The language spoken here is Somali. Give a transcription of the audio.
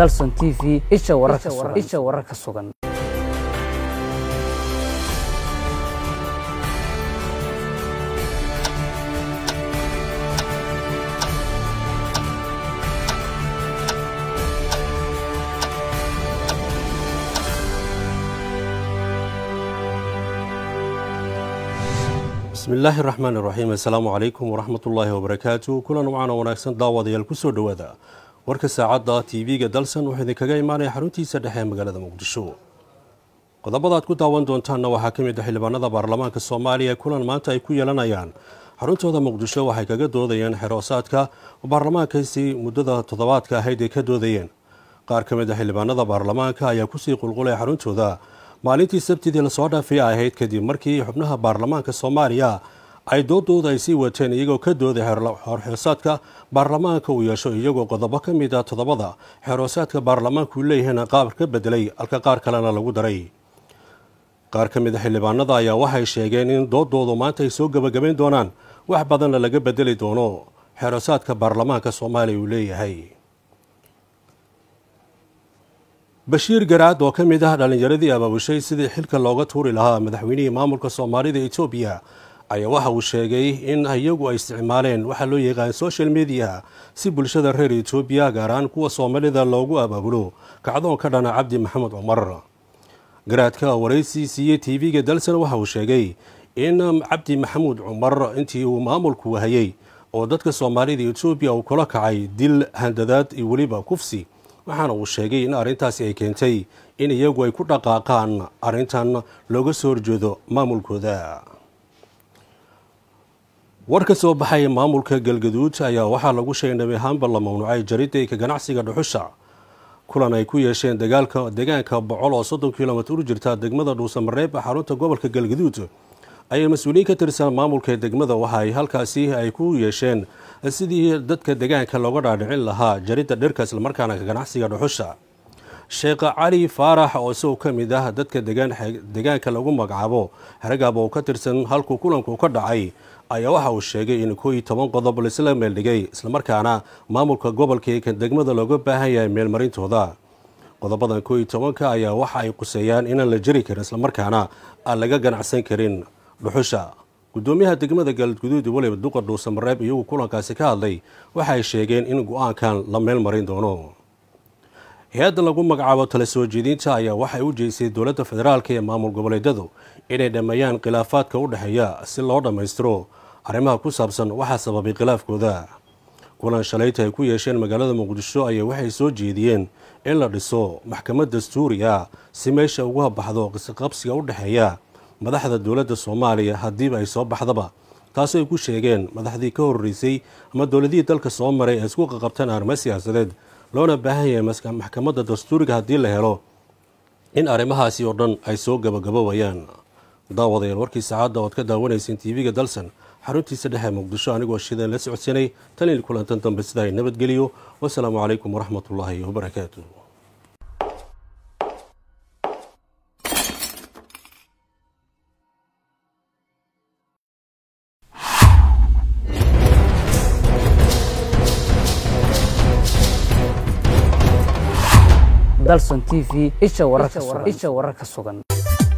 dalson t v isha wararka sugan bismi illaahi raxmaan iraxiim assalaamu calaykum waraxmatullaahi wabarakaatu kulan wacaana wanaagsan daawadayaal kusoo dhowaada warka saacadda t v-ga dalsan wuxuu idinkaga imaanaya xaruntiisa dhexe ee magaalada muqdisho qodobada aad ku daawan doontaanna waxaa ka mid ah xildhibaanada baarlamaanka soomaaliya kulan maanta ay ku yeelanayaan xaruntooda muqdisho waxay kaga doodayeen xeroosaadka oo baarlamaankaasi muddada toddobaadka ahayd ay ka doodayeen qaar ka mid ah xildhibaanada baarlamaanka ayaa kusii qulqulay xaruntooda maalintii sabtidii lasoo dhaafay ahayd kadib markii xubnaha baarlamaanka soomaaliya ay doodooda ay sii wateen iyagoo ka dooday xeroosaadka baarlamaanka uu yeesho iyagoo qodobo ka mid ah toddobada xeroosaadka baarlamaanka uu leeyahayna qaab ka bedelay halka qaar kalena lagu daray qaar ka mid a xildhibaanada ayaa waxay sheegeen in doodoodu maanta ay soo gebagabayn doonaan wax badanna laga bedeli doono xeroosaadka baarlamaanka soomaaliya uu leeyahay bashiir garaad oo ka mid ah dhallinyaradii abaabushay sidii xilka looga tuuri lahaa madaxweynihii maamulka soomaalida etoobiya ayaa waxa uu sheegay in iyagu ay isticmaaleen waxaa loo yaqaan social media si bulshada reer etoobiya gaar ahaan kuwa soomaalida loogu abaabulo kacdoon ka dhana cabdi maxamed cumar garaadka waraysi siiyey t v-ga dalsan waxa uu sheegay in cabdi maxamuud cumar intii uu maamulku hayay oo dadka soomaalida etoobiya uu kula kacay dil handadaad iyo weliba kufsi waxaana uu sheegay in arrintaasi ay keentay in iyagu ay ku dhaqaaqaan arrintan looga soo horjeedo maamulkooda war ka soo baxay maamulka galgaduud ayaa waxaa lagu sheegay nabi ahaanba la mamnuucay jaridayka ganacsiga dhuxusha kulan ay ku yeesheen dagaalka deegaanka bocol oo soddon kilomitr u jirta degmada dhuusamareeb xarunta gobolka galgaduud ayay mas-uuliyiin ka tirsan maamulka degmada waxa ay halkaasi ay ku yeesheen sidii dadka deegaanka looga dhaadhicin lahaa jaridda dhirka islamarkaana ka ganacsiga dhuxusha sheekh cali faarax oo isagoo ka mid ah dadka deegaanka lagu magacaabo haragaab oo ka tirsan halkuu kulanku ka dhacay ayaa waxa uu sheegay in koo iyo toban qodob laisla meeldhigay islamarkaana maamulka gobolka ee degmada looga baahan yahay meelmarintooda qodobadan koo iyo tobanka ayaa waxa ay quseeyaan inaan la jari karin islamarkaana aan laga ganacsan karin dhuxusha gudoomiyaha degmada galguduud weliba duqa dhuusamareeb iyagu kulankaasi ka hadlay waxay sheegeen in go-aankan la meel marin doono hay-adda lagu magacaabo tala soo jeedinta ayaa waxay u jeysay dowladda federaalk ee maamul goboleedyadu inay dhammeeyaan khilaafaadka u dhexeeya si loo dhammaystiro arrimaha ku saabsan waxaa sababay khilaafkooda kulan shalayta ay ku yeesheen magaalada muqdisho ayaa waxay soo jeediyeen in la dhiso maxkamad dastuuri ah si meesha uga baxdo qisqabsiga u dhexeeya madaxda dowladda soomaaliya haddiiba ay soo baxdaba taasoo ay ku sheegeen madaxdii ka horreysay ama dowladihii dalka soo maray ay isku qaqabteen arrimo siyaasadeed loona baahan yahay maxkamadda dastuuriga haddii la helo in arrimahaasi oo dhan ay soo gabagabobayaan daawadayaal warkii saacadda ood ka daawanayseen t v-ga dalsan xaruntiisa dhexe muqdisho anigoo shideen la socodsanay tan il kulantan dambe sida ay nabadgeliyo wasalaamu calaykum waraxmatullaahi wabarakaatu dalson t v isha wararka sugan